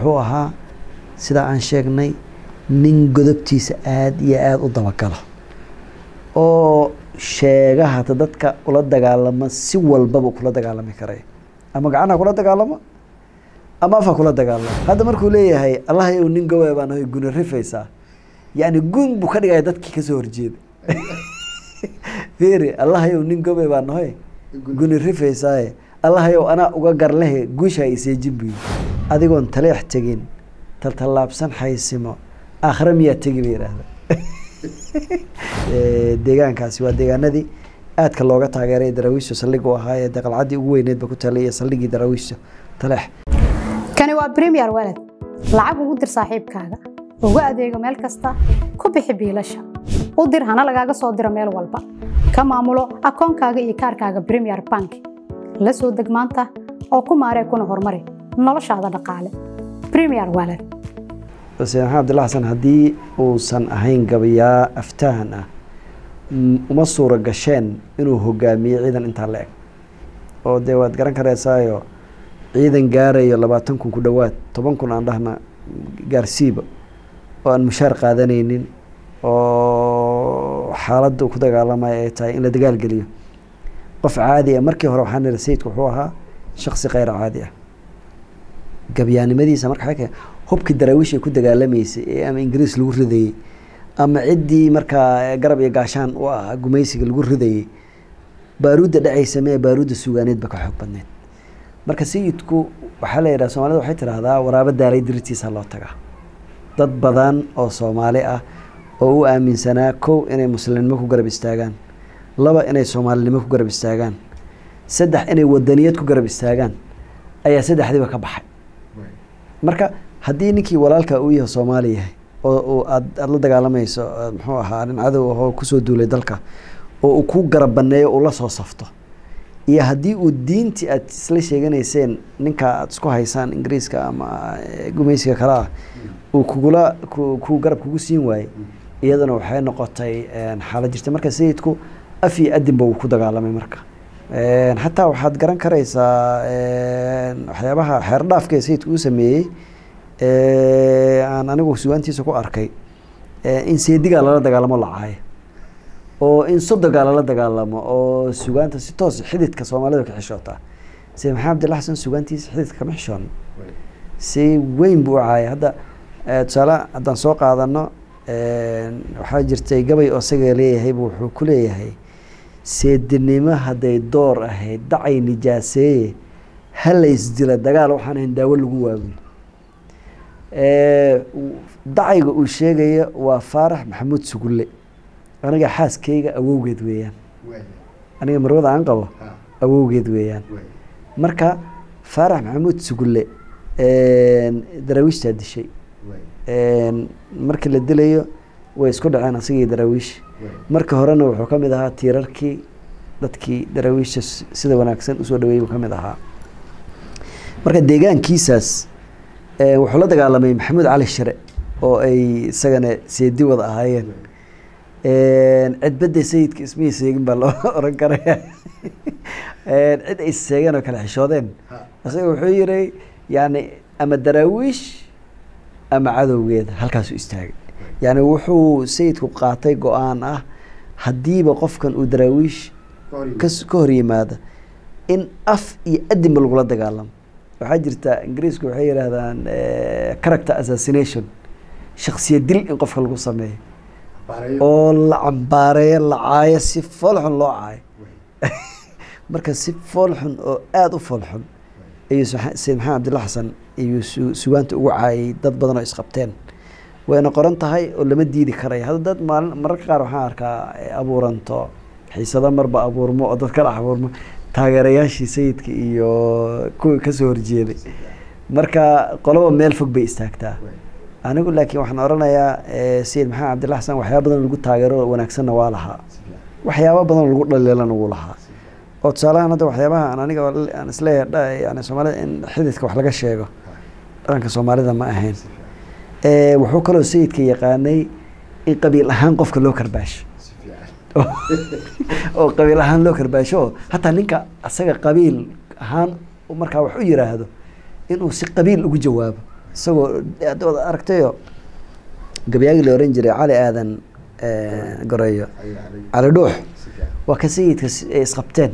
wuxuu ahaa sidaa aan sheegnay nin godobtiisa aada iyo aada u dabagalo oo sheega hata dadka ula dagaalama si walbaba kula dagaalami karay ama gacanha kula dagaalamo ama afha kula dagaalamo hadda markuu leeyahay allah ow nin gowe baan ahay guni rifaysaa yacni gun buu ka dhigaya dadkii kasoo horjeeda firi allah ow nin gobe baa nahoy guni rifaysaaye allah ow anaa uga garlehe guusha iseejin buyi adigoon taleex tegin taltallaabsan xaysimo aakhire miyaa tegi ba yidhaahda deegaankaasi waa deegaanadii aadka looga taageeray daraawiishta saldhig u ahaa ee daqalcaddii ugu weyneed ba ku talay iyo saldhiggii daraawiishta taleex kani waa premier walad lacag ugu dir saaxiibkaaga ugu adeego meel kasta ku bixi biilasha u dir hana lagaaga soo diro meel walba ka maamulo akoonkaaga iyo kaarkaaga premier bank la soo deg maanta oo ku maaree kuna horumari noloshaada dhaqaale premier walad xuseen maxamed abdillah xasan haddii uusan ahayn gabayaa aftahan ah uma suura gasheen inuu hogaamiyo ciidan intaa la eg oo dee waad garan kareysaayo ciidan gaarayo labaatan kun ku dhowaad toban kun aan dhahna gaarsiiba oo aan mushaar qaadanaynin oo xaaladda ku dagaalamaya ay tahay in la dagaalgeliyo qof caadi ah markii hore waxaa niri sayidku wuxuu ahaa shaksi kheyr caadi ah gabyaanimadiisa marka waxay keen hubkii daraawiish ay ku dagaalamaysay ee ama ingiriis lagu ridayey ama ciddii markaa garab iyo gaashaan u ah gumaysiga lagu ridayey baaruudda dhacaysa mee baaruudda sugaaneed ba ka xoog badneyd marka sayidku waxaa la yidhaha soomaalida waxay tidhaahdaa waraabo daalay diritiisa loo tagaa dad badan oo soomaali ah oo u aaminsanaa kow inay muslimnimo ku garab istaagaan laba inay soomaalinimo ku garab istaagaan saddex inay wadaniyad ku garab istaagaan ayaa saddexdiiba ka baxay marka haddii ninkii walaalka uu yahay soomaali yahay oo aad aada la dagaalamayso muxuu ahaa nin cadow ahoo kusoo duulay dalka oo uu ku garab baneeyo uu la soo safto iyo haddii uu diintii aad isla sheeganayseen ninka aada isku haysaan ingiriiska ama gumaysiga kale ah uu kugula ku garab kugu siin waayey iyadana waxay noqotay xaalad jirta marka sayidku af iyo adinba uu ku dagaalamay marka xataa waxaad garan karaysaa waxyaabaha xeerdhaafka ee sayidku uu sameeyey aan anigu sugaantiisa ku arkay in seedigaa lala dagaalamo lacaayo oo in sodogaa lala dagaalamo oo sugaanta si toos xididka soomaalida ka xishootaa sida maxamed abdilla xasan sugaantiisa xididka kama xishoon si weyn buu u caaya hadda tusaale haddaan soo qaadano waxaa jirtay gabay oo isaga leeyahay bu wuxuu ku leeyahay seedinimo hadday door ahayd dacay nijaaseeye halaysdila dagaal waxaan ahayn daawo lagu waawiy dacayga uu sheegaya waa faarax maxamuud sugulle aniga xaaskeyga awowgeed weeyaan aniga marwada aan qabo awowgeed weeyaan marka faarax maxamuud sugulle daraawiishtaa dishay markii la dilayo way isku dhaceen asagii daraawiish marka horena wuxuu ka mid ahaa tiirarkii dadkii daraawiisha sida wanaagsan usoo dhaweeyey buu ka mid ahaa marka deegaankiisaas wuxuu la dagaalamay maxamuud cali shire oo ay isagana seedi wada ahaayeen cidbadda sayidka ismihii seegin baa loo oran karaya cid ay seegeen oo kale xishoodeen isaga wuxuu yiri yani ama daraawiish ama cadowgeeda halkaasuu istaagay yani wuxuu sayidku qaatay go-aan ah haddiiba qofkan uu daraawiish kas ka hor yimaada in af iyo adinba lagula dagaalamo waxaa jirta ingiriisku waxay yidhaahdaan character assassination shaksiya dil in qofka lagu sameeyo oo la cambaareeyo la caayo si foolxun loo caayo marka si foolxun oo aada u foolxun ayuu sayid maxamed abdilla xasan iyuu sugaanta ugu caayay dad badan oo isqabteen wayna qoran tahay oo lama diidi karaya hadda dad maalin mararka qaar waxaan arkaa abuuranto xiisado marba abuurmo oo dad kala abuurmo taageerayaashii sayidka iyo kuwii kasoo horjeeday marka qoloba meel fog bay istaagtaa anigu laakiin waxaan oranayaa sayid maxamed cabdilla xasan waxyaaba badan lagu taageero wanaagsanna waa lahaa waxyaaba badan lagu dhaliilana wuu lahaa oo tusaalahan hadda waxyaabaha aan aniga aan isleeyahay yani soomaalida in xididka wax laga sheego dhaqanka soomaalida ma ahayn wuxuu kaloo sayidka yaqaanay in qabiil ahaan qofka loo karbaasho oo qabiil ahaan loo karbaasho oo hataa ninka asaga qabiil ahaan markaa wax u yiraahdo inuu si qabiil ugu jawaabo isagoo aad wada aragtayo gabyaagii la oran jiray cali aadan goreeyo cali dhuux waa ka sayidka ay isqabteen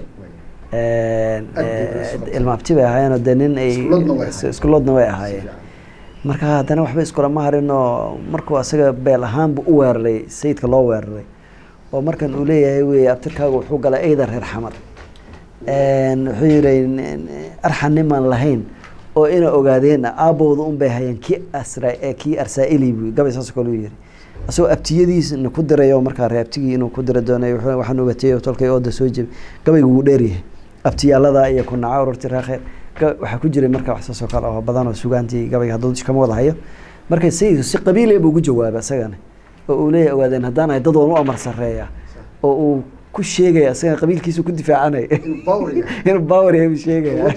ilmaabti bay ahaayeenoo dee nin ay iskuloodna way ahaayeen marka haddana waxba iskulama harinoo markuu asaga beel ahaanbu u weeraray sayidka loo weeraray oo markan uu leeyahay wey abtirkaaga wuxuu galay eyda reer xamar wuxuu yihi arxan nimaan lahayn oo ina ogaadeen aabowda un bay hayeen kii asra kii arsaa-ili bu gabay saas kale u yiri asagoo abtiyadiisna ku dirayo markaa ree abtigii inuu ku dira doonay waxaan ogatay tolkay ooda soo jebi gabaygu wuu dheeryahay abtiyaalada iyo kunaca ururti reekheer waxaa ku jiray marka wax saasoo kale oo badan oo sugaantii gabayga hadduu kama wada hayo marka sayidku si qabiile buu ugu jawaabay isagana oo uu leeyahy ogaadeen haddaan ahay dad waan u amar sareeya oo uu ku sheegaya isagana qabiilkiisu ku difaacanay inuu bawr yahay buu sheegaya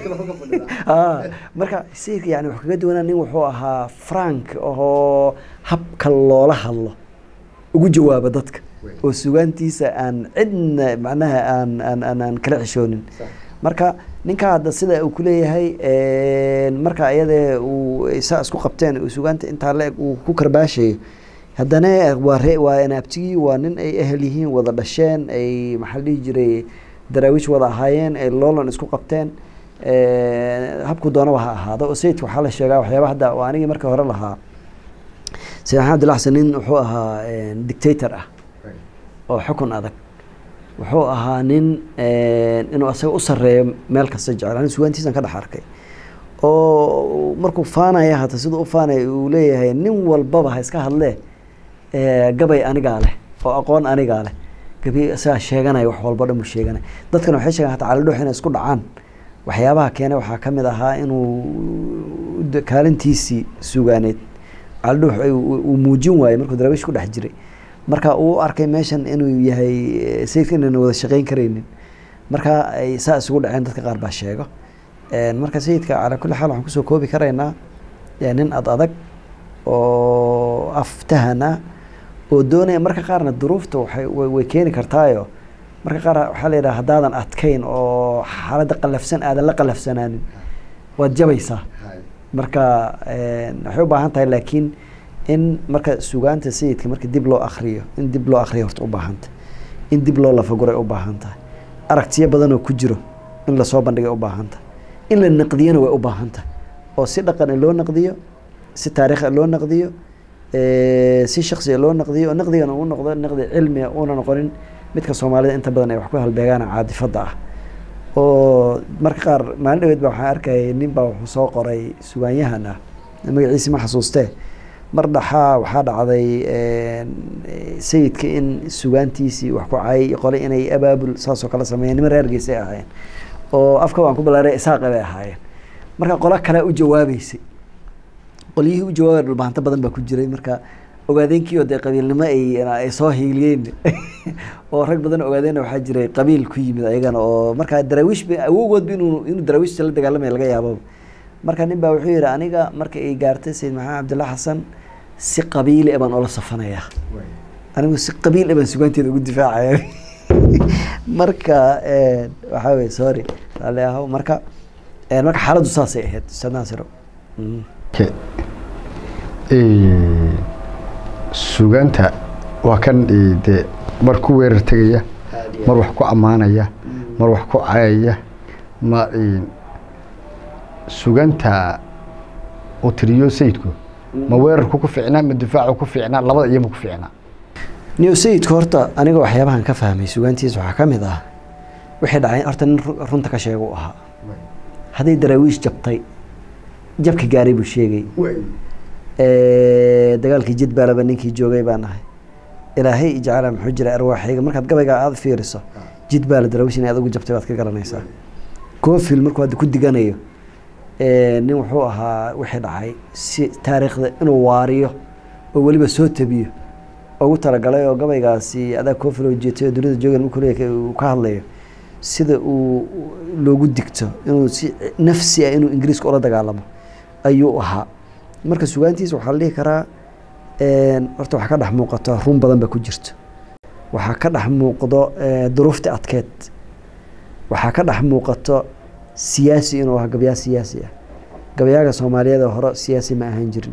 marka sayidka yani wuxuu kaga duwanaa nin wuxuu ahaa frank oo habka loola hadlo ugu jawaaba dadka oo sugaantiisa aan cidna macnaha aan aan aan aan kala xishoonin marka ninka hadda sida uu kuleeyahay marka ayadee uu saa isku qabteen sugaanta intaa la-eg uu ku karbaashayo haddana waa ree waa naabtigii waa nin ay ehel yihiin wada dhasheen ay maxaa la dhihi jiray daraawiish wada ahaayeen ay loolan isku qabteen habku doonaba ha ahaado oo sayidka waxaa la sheegaa waxyaaba hadda waa anigii markii hore lahaa sayid maxamed abdillah xasan nin wuxuu ahaa dictator ah oo xukun adag wuxuu ahaa nin inuu asaga u sareeyo meel kasta jecel ani sugaantiisan ka dhex arkay oo markuu faanaya hata siduu u faanaya uu leeyahay nin walbaba ha iska hadlee gabay anigaa leh oo aqoon anigaa leh gabi isagaa sheeganaya wax walba dhan buu sheeganaya dadkana waxay sheegaan hata calidhuux inay isku dhacaan waxyaabaha keene waxaa ka mid ahaa inuu kaalintiisii sugaaneed calidhuux uu muujin waayey markuu daraawiish ku dhex jiray marka uu arkay meeshan inuu yahay sayidka inayna wada shaqeyn karaynin marka ay saa isugu dhaceen dadka qaar baa sheego marka sayidka calaa kulli xaal waxaan kusoo koobi karaynaa nin ad adag oo aftahan ah oo doonaya marka qaarna duruufta waxay way keeni kartaayo marka qaar waxaa la yidhaha haddaadan adkayn oo xaaladda qalafsan aadan la qalafsanaanin waad jabaysaa marka waxay u baahan tahay laakiin in marka sugaanta sayidka marka dib loo akriyo in dib loo akriyo horta u baahanta in dib loo lafaguray u baahan tahay aragtiyo badanoo ku jiro in lasoo bandhigay u baahan tahay in la naqdiyona way u baahan tahay oo si dhaqan loo naqdiyo si taariikha loo naqdiyo si shaksiga loo naqdiyo oo naqdigana uu noqdo naqdi cilmiga uuna noqonin midka soomaalida inta badan ay wax ku halbeegaan caadifada ah oo marka qaar maalin dhaweed ba waxaan arkayay nin baa wuxuu soo qoray sugaanyahan ah magaciisi ma xasuustee mar dhaxaa waxaa dhacday sayidka in sugaantiisii wax ku caayay qole inay abaabul saasoo kale sameeyeen niman reergeysay ahaayeen oo afka waan ku balaaray isaaqa bay ahaayeen marka qolo kalea u jawaabeysay qolyihii u jawaabay dhulbahanto badan baa ku jiray marka ogaadeenkii oo dee qabiilnimo ay ay soo hiiliyeen oo rag badan ogaadeenna waxaa jiray qabiil ku yimid ayagana oo marka daraawiish ba awoogoodba inuu inuu daraawiishta la dagaalamaya laga yaababa marka nin baa wuxuu yihi aniga marka ay gaartay sayid maxamed cabdillah xasan si qabiili baan oola safanayaa anigu si qabiil baan sugaanteeda ugu difaacaya marka waxaa weye sorry raalli ahow marka marka xaaladdu saasay ahayd ustaad naasiro sugaanta waa kan dee mar ku weerar tegaya mar wax ku ammaanaya mar wax ku cayaya ma suganta uu tiriyo sayidku ma weerarku ku fiicnaa ma difaacu ku fiicnaa labada iyoma ku fiicnaa new sayidku horta aniga waxyaabahan ka fahmay sugaantiisa waxaa ka mid ah wixii dhacay horta nin runta ka sheega u ahaa hadday daraawiish jabtay jabka gaaray buu sheegay dagaalkii jidbaalaba ninkii joogay baan ahay ilaahay ijcala muxuu jira arwaaxayga markaad gabayga aada fiiriso jidbaala daraawiish inay adugu jabtay baad ka garanaysaa coofil markuu hadda ku diganayo nin wuxuu ahaa wixii dhacay si taariikhda inuu waariyo oo weliba soo tabiyo ugu talagalay oo gabaygaasi adaa coofil oo jeetay oo dunida joogan markuu leeyahay uu ka hadlayo sida uu loogu digto inuu si nafsi ah inuu ingiriiska ula dagaalamo ayuu ahaa marka sugaantiisa waxaa la dhihi karaa horta waxaa ka dhex muuqato run badan ba ku jirto waxaa ka dhex muuqdo duruufta adkeed waxaa ka dhex muuqato siyaasi inuu ahaa gabyaa siyaasi ah gabayaaga soomaaliyeed oo hore siyaasi ma ahaan jirin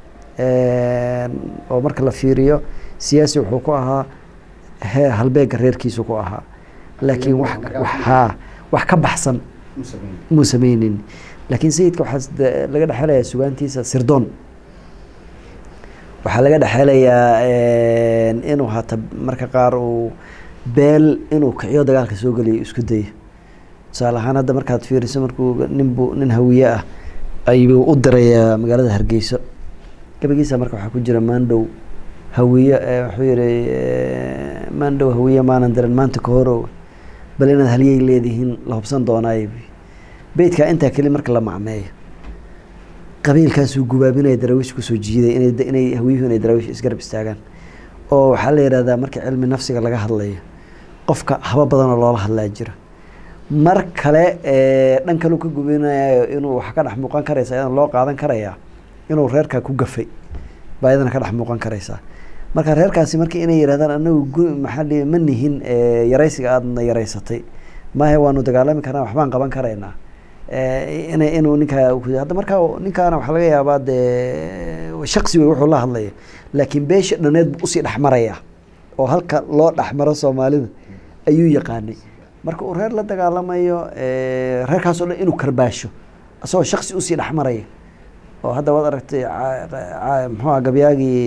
oo marka la fiiriyo siyaasi wuxuu ku ahaa he halbeega reerkiisu ku ahaa laakiin wax haa wax ka baxsan muu sameynin laakiin sayidka waxaa laga dhexelayaa sugaantiisa sirdoon waxaa laga dhexelayaa inuu hata marka qaar uu beel inuu kiciyo dagaalka soo geliyo isku dayo tusaale ahaan hadda markaad fiiriso markuu ninbu nin hawiye ah ayuu u dirayaa magaalada hargeyso gabagiisa marka waxaa ku jira maandhow hawiye wuxuu yihi maandhow hawiye maanan diran maanta ka horow bal inaad halyey leedihiin la hubsan doonaayo beydkaa intaa keli marka la macmeeyo qabiilkaasuu gubaabinaya daraawiish kusoo jiiday inay inay hawiyuhu inay daraawiish isgarab istaagaan oo waxaa la yihahdaa marka cilmi nafsiga laga hadlayo qofka haba badanoo loola hadlaa jira mar kale dhan kaleu ka gubinayo inuu wax ka dhex muuqan karaysa idan loo qaadan karayaa inuu reerkaa ku gafay baa iyadana ka dhex muuqan karaysaa marka reerkaasi marka inay yidhahdaan anagu maxaa ma nihin yaraysiga aadna yaraysatay maahe waanu dagaalami karnaa waxbaan qaban karaynaa in inuu ninkaa hadda markaa ninkaana waxaa laga yaabaa dee shaksi wey wuxuu la hadlaya laakiin beesha dhaneed buu usii dhexmaraya oo halka loo dhexmaro soomaalida ayuu yaqaanay marka uu reer la dagaalamayo reerkaas oo dhan inuu karbaasho isagoo shaksi usii dhexmaraya oo hadda waad aragtay muxuua gabyaagii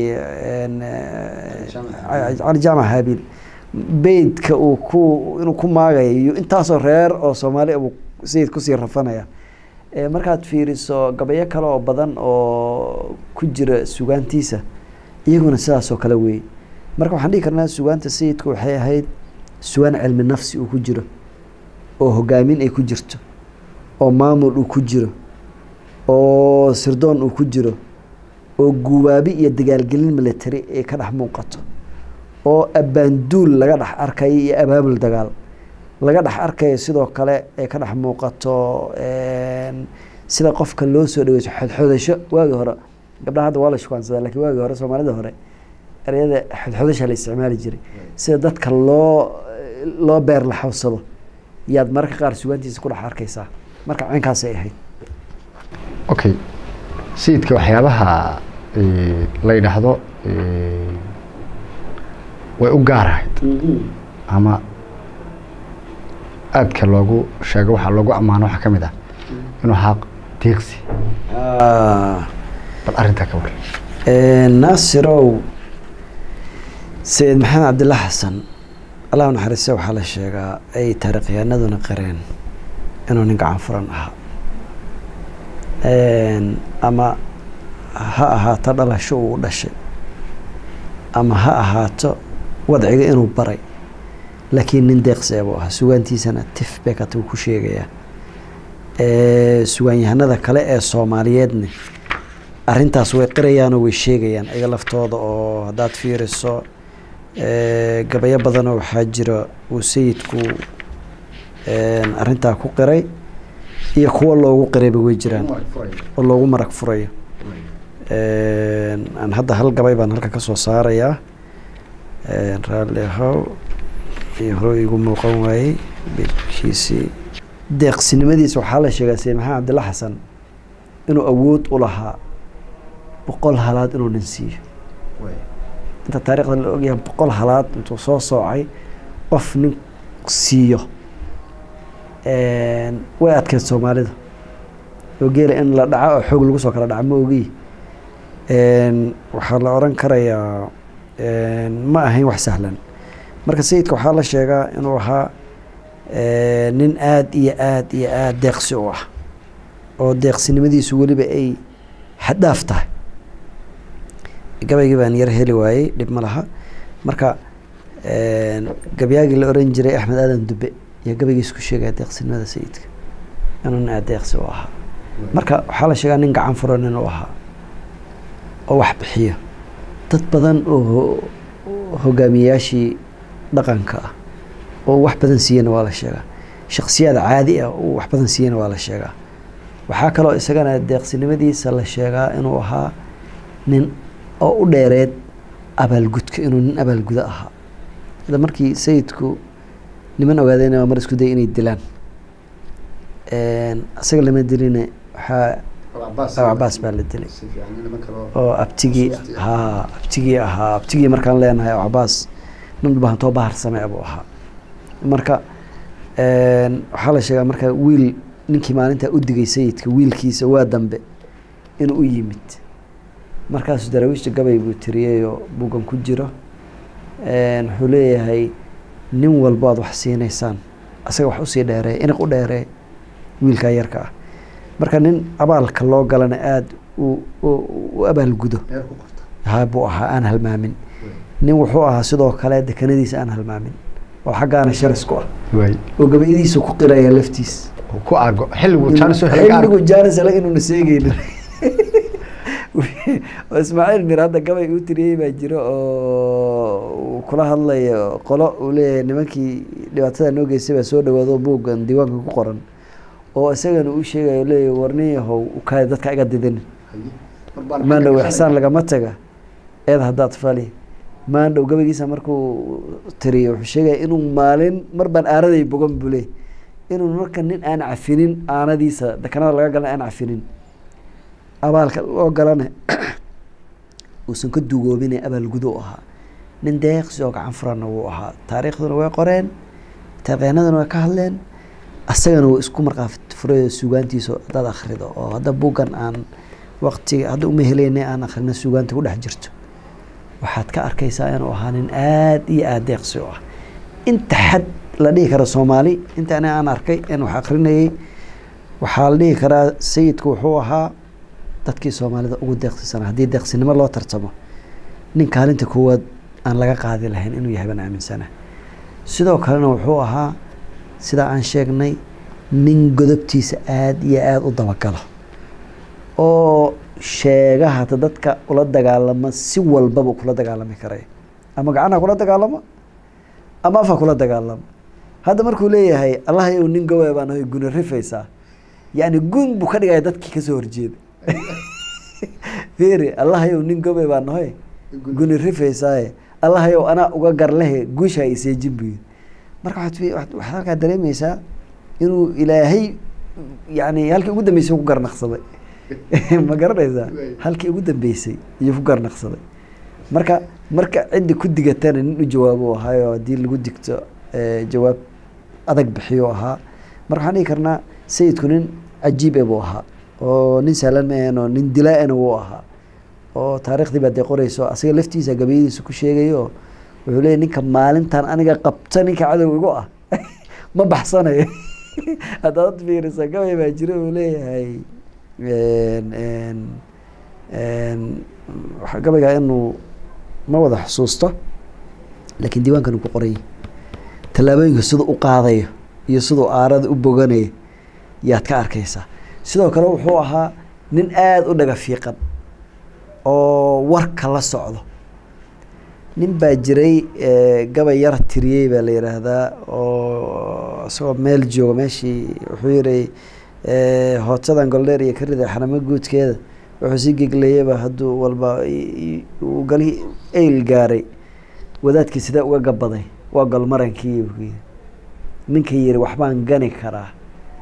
cali jaamac haabiil beydka uu ku inuu ku maagayo iyo intaasoo reer oo soomaali buu sayid kusii rafanaya markaad fiiriso gabayo kale oo badan oo ku jira sugaantiisa iyaguna sidaasoo kale weeye marka waxaan dhihi karnaa sugaanta sayidku waxay ahayd sugaan cilmi nafsi uu ku jiro oo hogaamin ay ku jirto oo maamul uu ku jiro oo sirdoon uu ku jiro oo guubaabi iyo dagaalgelin military ay ka dhex muuqato oo abbaanduul laga dhex arkayo iyo abaabul dagaal laga dhex arkayo sidoo kale ay ka dhex muuqato sida qofka loo soo dhaweyso xodxodasho waagii hore gabdhaha hadda waa la shukaansadaa lakiin waagii hore soomaalida hore ereyada xodxodasha la isticmaali jiray sida dadka loo loo beer la xawsado yaad mararka qaar sugaantiisa ku dhex arkaysaa marka caynkaasay ahayd okay sayidka waxyaabaha la yidhaahdo way u gaar ahayd ama aadka loogu sheego waxaa loogu ammaano waxaa ka mid ah inuu ahaa deeqsi bal arrintaa ka war naasirow sayid maxamed cabdilla xasan allah naxariiste waxaa la sheegaa ay taariikhyahanaduna qareen inuu nin gacan furan ahaa ama ha ahaato dhalasho uu dhashay ama ha ahaato wadciga inuu baray laakiin nin deeqsi buu ahaa sugaantiisana tif bekat uu ku sheegayaa sugaanyahanada kale ee soomaaliyeedna arintaas way qirayaanoo way sheegayaan iga laftooda oo haddaad fiiriso gabayo badanoo waxaa jira uu sayidku arintaa ku qiray iyo kuwo loogu qirayba way jiraan oo loogu marag furayo aan hadda hal gabay baan halka kasoo saarayaa raalli ahow iyo hore igu muuqan waayey bekiisii deeqsinimadiisa waxaa la sheegaa sayid maxamed cabdilla xasan inuu awood u lahaa boqol halaad inuu nin siiyo inta taarikhda la ogyahay boqol halaad intuu soo soocay qof nin siiyo way adkeyd soomaalida oo geela in la dhaco oo xoog lagu soo kala dhaco ma ogiy waxaa la oran karayaa ma ahayn wax sahlan marka sayidka waxaa la sheegaa inuu ahaa nin aada iyo aada iyo aada deeqsi u ah oo deeqsinimadiisu weliba ay xaddaaf tahay gabaygii baan yar heli waayey dhib ma laha marka gabyaagii la oran jiray axmed aadan dube iyo gabaygiis ku sheegaya deeqsinimada sayidka inuu nin aada deeqsi u ahaa marka waxaa la sheegaa nin gacan furan inuu ahaa oo wax bixiyo dad badan oo hogaamiyayaashii dhaqanka ah oo wax badan siiyana waa la sheegaa shaksiyaad caadi ah oo wax badan siiyana waa la sheegaa waxaa kaloo isagana deeqsinimadiisa la sheegaa inuu ahaa nin oo u dheereed abaalgudka inuu nin abaalgudo ahaa sida markii sayidku niman ogaadeen mar isku day inay dilaan isaga lama diline waxaa cabaas baa la dilay oo abtigii haa abtigii ahaa abtigii markaan leenahay oo cabaas nin dhubahantoo bahar samee buu ahaa marka waxaa la sheegaa marka wiil ninkii maalintaa u digay sayidka wiilkiisa waa dambe inuu u yimid markaasuu daraawiishta gabay buu tiriyeyoo buugan ku jiro wuxuu leeyahay nin walbo aad wax siinaysaan asaga wax usii dheeree iniq u dheeree wiilkaa yarka ah marka nin abaalka loo galana aada u abaalgudo ha buu ahaa aan halmaamin nin wuxuu ahaa sidoo kale dekanadiisa aan halmaamin oo xaggaana sharis ku ah oo gabayadiisa ku qiraya laftiis ku argo xilligu xilligu jaanisala inuuna seegeynin oo ismaaciil mir hadda gabay uu tiriyey baa jiro oo kula hadlayo qolo uu leeyahay nimankii dhibaatada noo geystay baa soo dhawaado buuggan diiwaanka ku qoran oo isagana uu sheegayo leeyahy warnin yahow ukaadi dadka iga didin maandhow ixsaan lagama taga eed haddaad fali maandhow gabaygiisa markuu tiriyo wuxuu sheegaya inuu maalin mar baan aanaday bogan bule inuu marka nin aan cafinin aanadiisa dekanada laga galna aan cafinin abaalka loo galana uusan ka dugoobine abaalgudo u ahaa nin deeqsi oo gacan furanna wuu ahaa taariikhduna way qoreen taaqeenaduna way ka hadleen asagana wuu isku markaafit furay suugaantiisa haddaad akhrido oo hadda buuggan aan waqtiga hadda uma heleyna aan akhrina suugaanta ku dhex jirto waxaad ka arkaysaa inuu ahaa nin aada iyo aada deeqsi u ah inta xad la dhihi kara soomaali inta ani aan arkay in wax akrinayay waxaa la dhihi karaa sayidku wuxuu ahaa dadkii soomaalida ugu deeqsisana haddii deeqsinimo loo tartamo nin kaalinta koowaad aan laga qaadi lahayn inuu yahay baan aaminsana sidoo kalena wuxuu ahaa sidaa aan sheegnay nin godobtiisa aada iyo aada u dabagalo oo sheega hata dadka ula dagaalama si walbaba kula dagaalami karay ama gacanha kula dagaalamo ama afha kula dagaalamo hadda markuu leeyahay allah yow nin gawa baan ahay guna rifaysaa yacni gun buu ka dhigaya dadkii kasoo horjeeda firi allah yow nin gawe baa nahoy guni rifaysaaye allah yow anaa uga garlehe guusha iseejin buyi marka waxaad waxaad halkaa dareemeysaa inuu ilaahay yani halkii ugu dambeysay ku garnaqsaday ma garanaysaa halkii ugu dambeysay iyo ku garnaqsaday marka marka ciddi ku digatana nin u jawaabo ahaayo haddii lagu digto jawaab adag bixiyo ahaa marka waxaan dhihi karnaa sayidku nin cajiib e buu ahaa oo nin sahlan maaheenoo nin dilaa-ana wuu ahaa oo taariikhdii baa dee qoreyso asaga laftiisa gabayadiisa ku sheegayo wuxuu leeyay ninka maalintan aniga qabta ninka cadow igu ah ma baxsanayo haddaad fiirisa gabay baa jira uu leeyahay gabaygaa inuu ma wada xusuusto laakiin diiwaankan uu ku qorayay tallaabooyinka siduu u qaadayo iyo siduu aarada u boganayo yaad ka arkaysaa sidoo kale wuxuu ahaa nin aada u dhaga fiiqan oo warka la socdo nin baa jiray gabay yar tiriyey baa la yidhaahdaa oo isagoo meel jooga meeshii wuxuu yihi hootadan goldheer iyo ka riday xaramo guudkeeda wuxuu sii geglayaba hadduu walba uu gali eyl gaaray wadaadkii sidee uga gabaday waa golmarankii buu yiri ninka yiri waxbaan gani karaa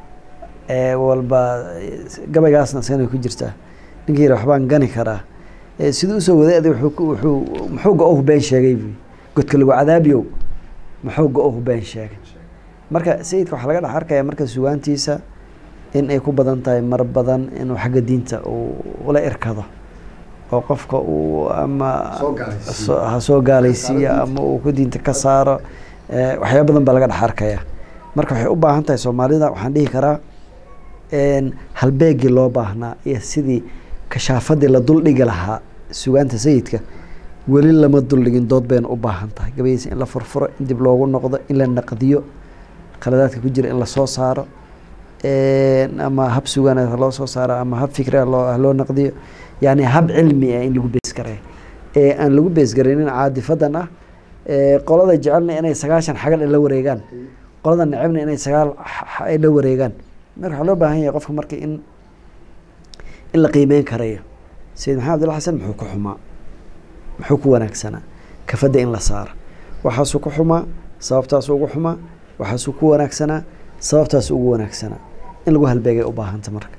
walba gabaygaasna isagana ku jirtaa ninka yiri waxbaan gani karaa siduu usoo waday adi wuxuu muxuu go-ohu been sheegay buy godka lagu cadaabiyow muxuu go-ohu been sheegay marka sayidka waxaa laga dhex arkaya marka sugaantiisa in ay ku badan tahay mar badan inuu xagga diinta uu ula irkado oo qofka uu ama ha soo gaalaysiiyo ama uu ku diinta ka saaro waxyaaba badan baa laga dhex arkaya marka waxay u baahan tahay soomaalida waxaan dhihi karaa halbeegii loo baahnaa iyo sidii kashaafadii la duldhigi lahaa sugaanta sayidka weli lama duldhigin dood bayna u baahan tahay gabaydiisa in la furfuro in dib loogu noqdo in la naqdiyo khaladaadka ku jira in lasoo saaro ama hab sugaan loo soo saaro ama hab fikri loo naqdiyo yani hab cilmi ah in lagu beesgareeyo ee aan lagu beesgaraynin caadifadan ah qolada jecelna inay sagaashan xagal la wareegaan qolada necebna inay sagaal ay la wareegaan marka waxaa loo baahan yahay qofka marka in in la qiimeyn karayo sayid maxamed abdilla xasan muxuu ku xumaa muxuu ku wanaagsanaa kafadda in la saaro waxaasuu ku xumaa sababtaasuu ugu xumaa waxaasuu ku wanaagsanaa sababtaasuu ugu wanaagsanaa in lagu halbeegay u baahanta marka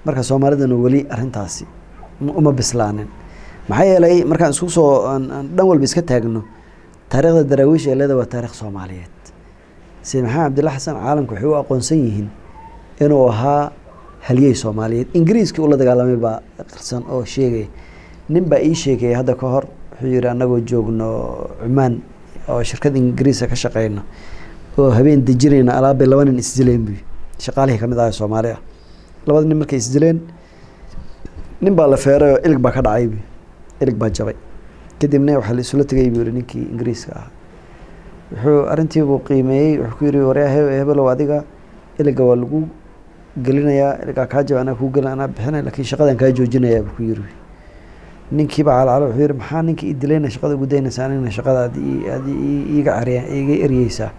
marka soomaalidana weli arrintaasi ma- uma bislaanin maxaa yeelay markaan isku soo aan- aan dhan walba iska taagno taariikhda daraawiish ee leeda waa taarikh soomaaliyeed sayid maxamed cabdilla xasan caalamka waxay u aqoonsan yihiin inuu ahaa halyey soomaaliyeed ingiriiskii ula dagaalamay baa qirsan oo sheegaya nin baa ii sheegaya hadda ka hor wuxuu yihi annagoo joogno cumaan oo shirkad ingiriisa ka shaqeyno oo habeen dejinayna alaabbay laba nin isdileen buy shaqaalihii kamid ahaa soomaali ah labada nin markay isdileen nin baa la feeray oo ilig baa ka dhacay buy ilig baa jabay kadibna waxaa la isula tegay buu yihi ninkii ingiriiska ahaa wuxuu arrintii buu qiimeeyey wuxuu ku yihi waryaa he- hebelow adiga iliga waa lagu gelinayaa iligaa kaa jaba anaa kuu gelin anaa bixinay laakiin shaqadan kaa joojinayaa buu ku yiri ninkiiba calacalo wuxuu yihi maxaa ninka i dilayna shaqada ugu daynaysaa anigna shaqada aad ii- aad ii- iiga cariya iiga eryeysaa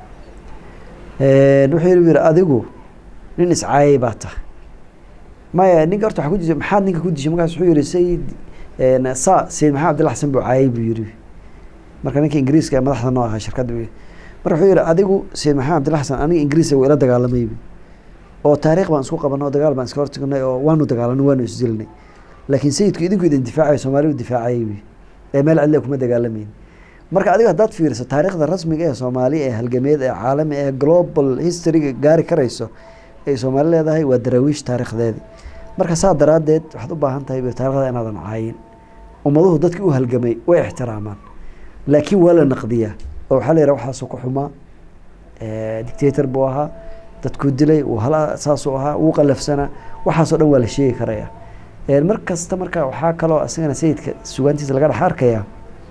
wuxuu yihi buu yihi adigu nin iscaayay baa tahay maya ninka horta waxaa ku jirta maxaad ninka ku dishay markaas wuxuu yihi sayid een, sa sayid maxamed cabdilla xasan buu caayay buu yihi marka ninka ingiriiska ee madaxda noo ahaa shirkadda buu yihi. marka wuxuu yihi adigu sayid maxamed cabdilla xasan aniga ingiriiska wuu ila dagaalamay buu oo taariikh baan isku qabanay oo dagaal baan iska hortagnay oo waanu dagaalanay waanu isdilinay laakiin sayidku idinku idin difaacaya soomaalidu difaacayay buu ee meel cidle kuma dagaalamayn marka adiga haddaad fiiriso taariikhda rasmiga ee soomaaliya ee halgameed ee caalami ee global historyga gaari karayso ay soomaali leedahay waa daraawiish taariikhdeedii marka saa daraaddeed waxaad u baahan tahay bu taarikhda inaadan caayin ummaduhu dadkii u halgamay way ixtiraamaan laakiin waa la naqdiyaa oo waxaa la yidhaha waxaasuu ku xumaa eh, dictator buu ahaa dadkuu dilay uu hala saasuu ahaa wuu qalafsanaa waxaasoo dhan waa la sheegi karaya Eh, mar kasta marka waxaa kaloo isagana sayidka sugaantiisa laga dhex arkayaa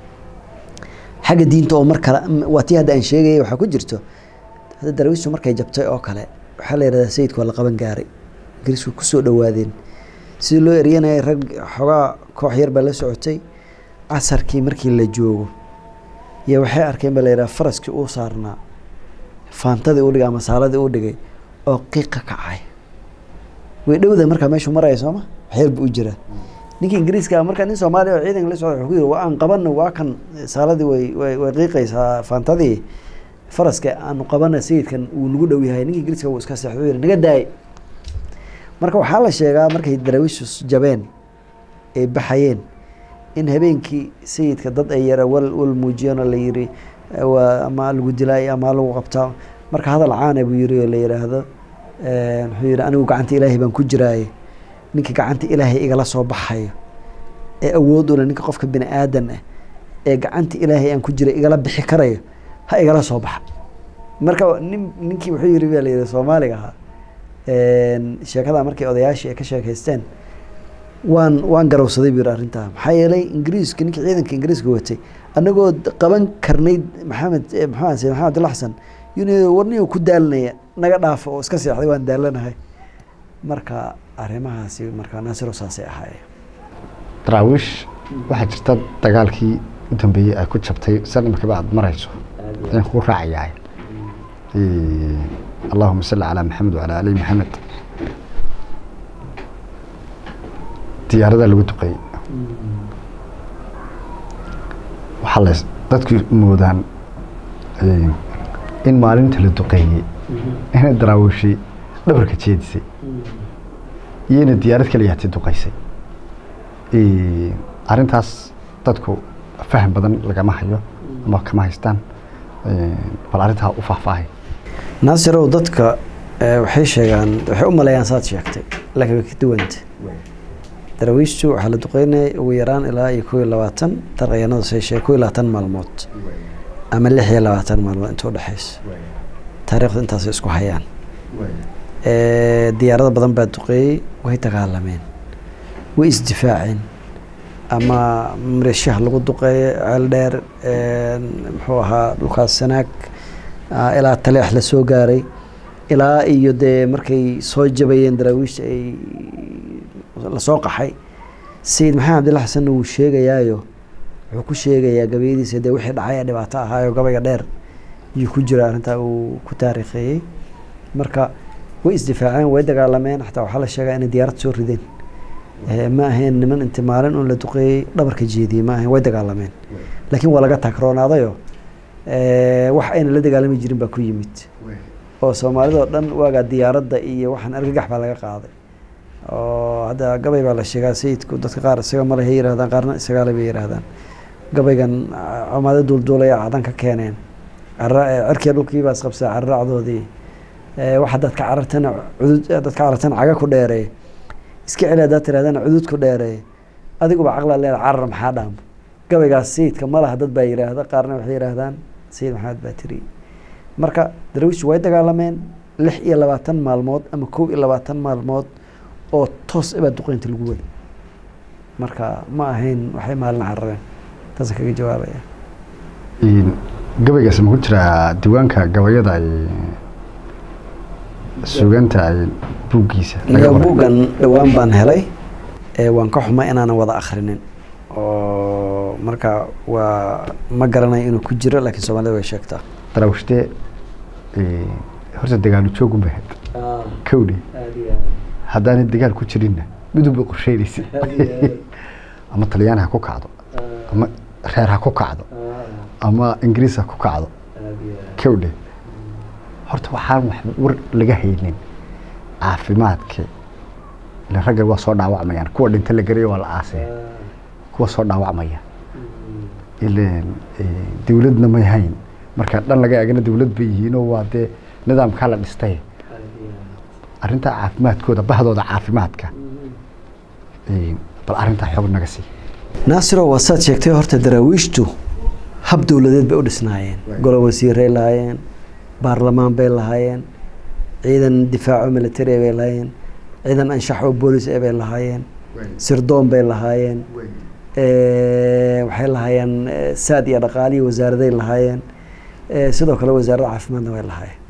xagga diinta oo mar kale m- waa tii hadda aan sheegayay waxaa ku jirto hadda daraawiishtu markay jabtay oo kale waxaa la yidhahdaa sayidku waa la qaban gaaray ingiriisku kusoo dhowaadeen sidii loo eryanayay rag xoogaa koox yar baa la socotay casarkii markii la joogo iyo waxay arkeen baa la yidhaha faraskii uu saarnaa faantadii u dhigay ama saaladii u dhigay oo qiiqa kacay way dhowda markaa meeshuu maraya sooma waxyar buu u jiraa ninka ingiriiska ah marka nin soomaaliya oo ciidanka la socda wuxuu ku yidhi waa aan qabano waa kan saaladii way way way qiiqaysaa faantadii faraska aanu qabana sayidkan wuu nagu dhow yahay ninka ingiriiska wuu iska seexday wuxuu yidhi naga daay marka waxaa la sheegaa markay daraawiishu jabeen ay baxayeen in habeenkii sayidka dad ay yara wal wal muujiyeen oo la yiri waa ama lagu dilaay ama lagu qabtaa marka hadal caana buu yiri oo la yidhaahdo eh, wuxuu yidhi anigu gacanta ilaahay baan ku jiraaye ninka gacanta ilaahay igala soo baxayo ee awood u leh ninka qofka bini aadan ah ee gacanta ilaahay aan ku jira igala bixi karayo ha igala soo baxa marka nin ninkii wuxuu yiri baa la yidhi soomaaliga ahaa een, sheekada markay odayaashii ay ka sheekaysteen waan waan garowsaday buu yidhi arrintaa maxaa yeelay ingiriiska ninkii ciidanka ingiriiska watay annagoo d- qaban karnay maxamed eh, muxuu ahaa sayid maxamed abdulla xasan yuni warniyo ku daalinaya naga dhaafo oo iska seexday waan daalanahay marka arrimahaasi marka naasiro saasay ahaayeen daraawiish waxaa jirta dagaalkii u dambeeyey ay ku jabtay san imarkaba aad marayso ayaan kugu raacayaa allahuma salli calaa maxamed wacalaa ali maxamed diyaarada lagu duqeeyey waxaa la dadku moodaan in maalinta la duqeeyey inay daraawiishi dhabarka jeedisay iyo inay diyaarad kaliya hati duqaysay arrintaas dadku faham badan lagama hayo ama kama haystaan bal arrintaa u faahfaahay naasirow dadka eh, waxay sheegaan waxay u maleeyaan saad sheegtay laakiin way ka duwanta daraawiishtu waxaa la duqeynaya ugu yaraan ilaa iyo kow iyo labaatan darqayanadu say sheeg kow iyo labaatan maalmood ama lix iyo labaatan maalmood inta udhexaysa taariikhdu intaasay isku hayaan Eh, diyaarado badan baa duqeeyey way dagaalameen way isdifaaceen ama maleeshiyaha lagu duqeeyo ceel dheer een, muxuu ahaa dhulkaas sanaag ah, ilaa taleex la soo gaaray ilaa iyo dee markay soo jabayeen daraawiishta ay lasoo qaxay sayid maxamed cabdilla xasanna wuu sheegayaayo wuxuu ku sheegayaa gabayadiisa dee wixii dhacay ee dhibaato ahaayo gabayga dheer iyuu ku jira arrintaa uu ku taariikheeyey marka way isdifaaceen way dagaalameen xataa waxaa la sheegaa inay diyaarad soo rideen Eh, ma ahayn niman inti maalin un la duqeeyey dhabarka jeediyey ma ahayn way dagaalameen laakiin waa laga tagroonaadayo eh, wax ayna la dagaalami jirin baa ku yimid oo soomaalidoo dhan waagaa diyaaradda iyo waxaan argagax baa laga qaaday oo hadda gabay baa la sheegaa sayidku dadka qaar isaga male hay yirahdaan qaarna isagaale bay yiraahdaan gabaygan camaado duulduulaya cadan ka keeneen cirkiya dhulkii baa isqabsaa carraacdoodii wax haddaad ka carartana cudud haddaad ka carartana caga ku dheereey iska celi haddaad tirahdana cudud ku dheereey adiguba caqlaa leeda carar maxaa dhaam gabaygaas sayidka ma laha dad baa yiraahda qaarna waxay yiraahdaan sayid maxamed baa tiri marka daraawiishtu way dagaalameen lix iyo labaatan maalmood ama kow iyo labaatan maalmood oo toos ibaa duqeynta lagu wada marka ma ahayn waxay maalin carareen taasaan kaga jawaabaya gabaygaas ma ku jiraa diiwaanka gabayada ay suganta ay buuggiisa iyo buuggan dhowaan baan helay waan ka xumay inaanan wada akhrinin oo marka waa ma garanayo inuu ku jiro laakiin soomaalida way sheegtaa daraawishtee horta dagaalu joogun ba had kowdhi haddaanay dagaal ku jirinna midunba qorsheynaysa ama talyaani ha ku kacdo ama reer ha ku kacdo ama ingiriis ha ku kacdo kowdhe horta waxaan wax war laga haynin caafimaadka ila raggan waa soo dhaawacmayaan kuwa dhinta la garayo waa la aasee kuwa soo dhaawacmaya ilan dawladna may hayn marka dhan laga eegana dawlad bay yihiinoo waa dee nidaamkaa la dhistay arrintaa caafimaadkooda bahdooda caafimaadka bal arrintaa xoog naga sii naasiro waa saad sheegtay horta daraawiishtu hab dowladeed bay u dhisnaayeen golo wasiiray lahaayeen baarlamaan bay lahaayeen ciidan difaaco military bay lahaayeen ciidan anshax oo boolis e bay lahaayeen sirdoon bay lahaayeen waxay lahaayeen saad iyo dhaqaaliyo wasaaraday lahaayeen sidoo kale wasaaradda caafimaadna way lahaayeen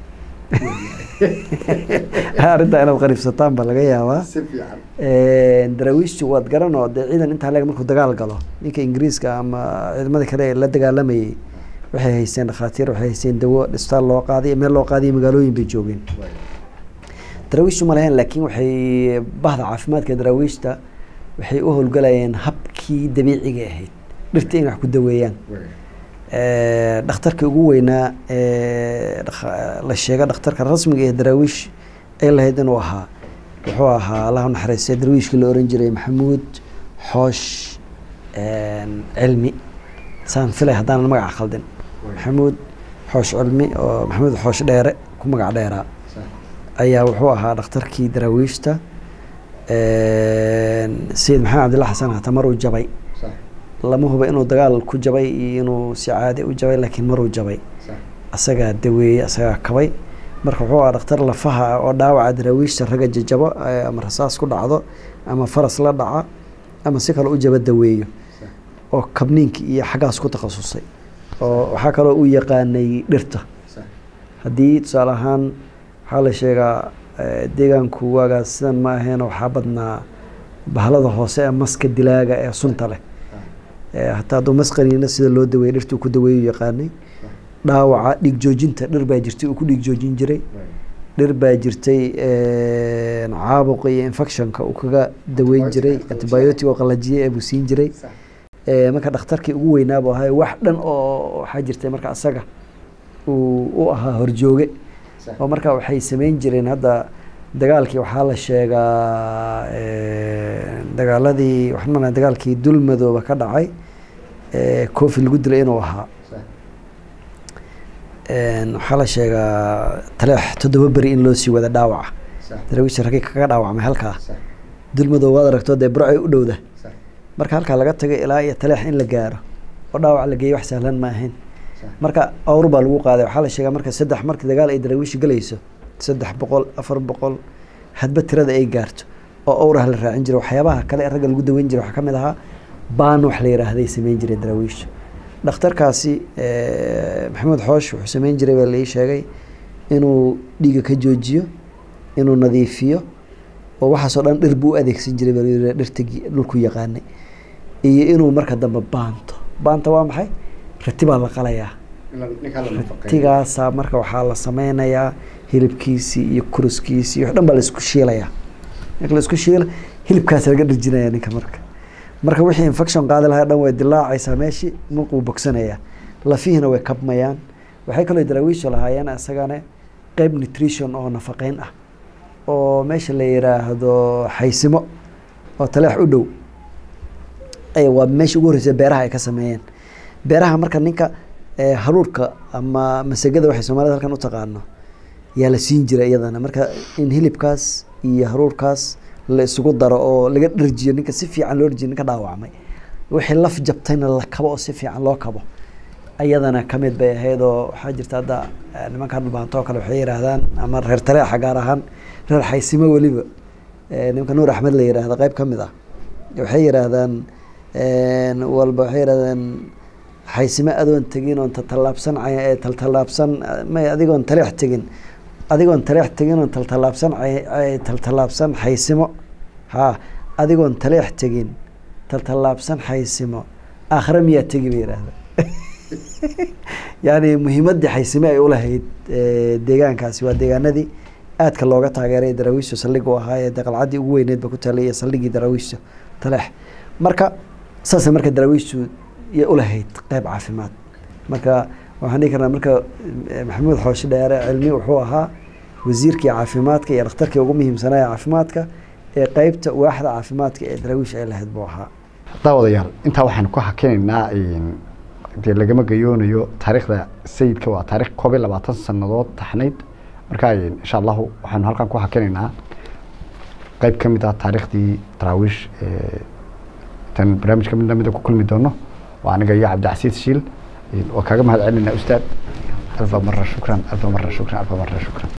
arrintaa inaad qariibsataan baa laga yaabaa daraawiishtu waad garanoo dee ciidan intaa leeg markuu dagaal galo ninka ingiriiska ama ciidamada kale ee la dagaalamayay waxay haysteen dhakhaatiir waxay haysteen dawo dhistaal loo qaaday meel loo qaadiyo magaalooyin bay joogeen daraawiishtu ma lahayn laakiin waxay bahda caafimaadka daraawiishta waxay u howlgalayeen habkii dabiiciga ahayd dhirta inay wax ku daweeyaan dhakhtarkii ugu weynaa la sheega dhakhtarka rasmiga ee daraawiish ay lahayd inuu ahaa wuxuu ahaa allahu naxariistay darwiishkii la oran jiray maxamuud xoosh cilmi saan filay haddaanan magaca khaldin maxamuud xoosh cilmi oo maxamuud xoosh dheere ku magac dheeraa ayaa wuxuu ahaa dhakhtarkii daraawiishta sayid maxamed cabdilla xasan hata maruu jabay lama huba inuu dagaal ku jabay iyo inuu si caadi u jabay laakiin maruu jabay asagaa daweeyey asagaa kabay marka wuxuu ahaa dhakhtar lafaha ah oo dhaawaca daraawiishta ragga jajabo ama rasaas ku dhacdo ama faras la dhaca ama si kale u jaba daweeyo oo kabniinka iyo xaggaas ku takhasusay oo waxaa kaloo u yaqaanay dhirta haddii tusaale ahaan waxaa la sheegaa deegaanku waagaas sidan ma ahayn waxaa badnaa bahalada hoose ee maska dilaaga ee sunta leh hataa hadduu masqaniina sida loo daweeyey dhirtuu ku daweeyu yaqaanay dhaawaca dhiig joojinta dhir baa jirtay uu ku dhiig joojin jiray dhir baa jirtay caabuqa iyo infectionka uu kaga daweyn jiray antibiotic oo qalajiye ee buu siin jiray marka dhakhtarkii ugu weynaabu ahay wax dhan oo waxaa jirtay marka asaga uu u ahaa horjooge oo marka waxay sameyn jireen hadda dagaalkii waxaa la sheegaa dagaaladii waxaan malaya dagaalkii dulmadooba ka dhacay cofi lagu dilay inuu ahaa waxaa la sheegaa taleex toddoba beri in loo sii wada dhaawaca daraawiisha ragii kaga dhaawacmay halkaa dulmadoob waad aragto dee burcay u dhowda marka halkaa laga tagay ilaa iyo taleex in la gaaro oo dhaawac la geeyo wax sahlan ma ahayn marka awr baa lagu qaaday waxaa la sheegaa marka saddex marka dagaal ay daraawiisha galayso saddex boqol afar boqol hadba tirada ay gaarto oo awrah la raacin jiray waxyaabaha kale ee ragga lagu daweyn jiray waxaa ka mid ahaa baan wax la yiraahday sameyn jiray daraawiisha dhakhtarkaasi maxamed xoosh wuxuu sameyn jiray baa lai sheegay inuu dhiiga ka joojiyo inuu nadiifiyo oo waxaasoo dhan dhir buu u adeegsan jiray baa layidhi dhirta dhulku yaqaanay iyo inuu marka dambe baanto baanta waa maxay rati baa la qalayaa ratigaasaa marka waxaa la sameynayaa hilibkiisii iyo kuruskiisii wax dhan baa laisku shiilayaa marka laisku shiila hilibkaasa laga dhirjinaya ninka marka marka wixii infection qaadi lahaa dhan way dilaacaysaa meeshii markuu bogsanayaa lafihiina way kabmayaan waxay kaloo daraawiisha lahaayeen isagana qeyb nutrition oo nafaqeyn ah oo meesha la yiraahdo xaysimo oo taleex u dhow ay waa meesha ugu horreysa beeraha ay ka sameeyeen beeraha marka ninka haruurka ama masagada waxay soomaalida halkan u taqaano yaa la siin jira iyadana marka in hilibkaas iyo haruurkaas la isugu daro oo laga dharjiyo ninka si fiican loo dharjiyo ninka dhaawacmay wixii laf jabtayna la kabo oo si fiican loo kabo ayadana kamid bay ahayd oo waxaa jirta hadda nimanka dhulbaanto oo kale waxay yihaahdaan ama reer taleexa gaar ahaan reer xaysimo weliba nimanka nuur axmed la yihahda qeyb ka mid ah waxay yihaahdaan walba waxay yidhahdeen xaysimo adoon tegin oon tatalaabsan taltalaabsan may adigoon taleex tegin adigoon taleex tegin oon taltalaabsan taltalaabsan xaysimo ha adigoon taleex tegin taltalaabsan xaysimo aakhire miyaa tegi ba yihahda yani muhiimaddii xaysime ay ulahayd deegaankaasi waa deegaanadii aadka looga taageeray daraawiishta saldhig u ahaa ee qalcaddii ugu weyneed ba ku talay iyo saldhigii daraawiishta taleex marka saasay marka daraawiishtu iyo ulahayd qeyb caafimaad marka waxaan dhihi karnaa marka maxamuud xooshi dheere cilmi wuxuu ahaa wasiirkii caafimaadka iyo dhakhtarkii ugu muhiimsanaa ee caafimaadka ee qeybta waaxda caafimaadka ee daraawiish ay lahayd buu ahaa daawadayaal intaa waxaanu ku hakinaynaa dee lagama gayoonayo taariikhda sayidka waa taarikh koob iyo labaatan sanadood taxnayd marka insha allahu waxaanu halkan ku hakinaynaa qeyb ka mid ah taariikhdii daraawiish tan barnaamijka mid lamida ku kulmi doono waa aniga iyo cabdicasiid shiil waa kaaga mahad celinaa ustaad alfa mara shukran alfa mara shukran alfa mara shukran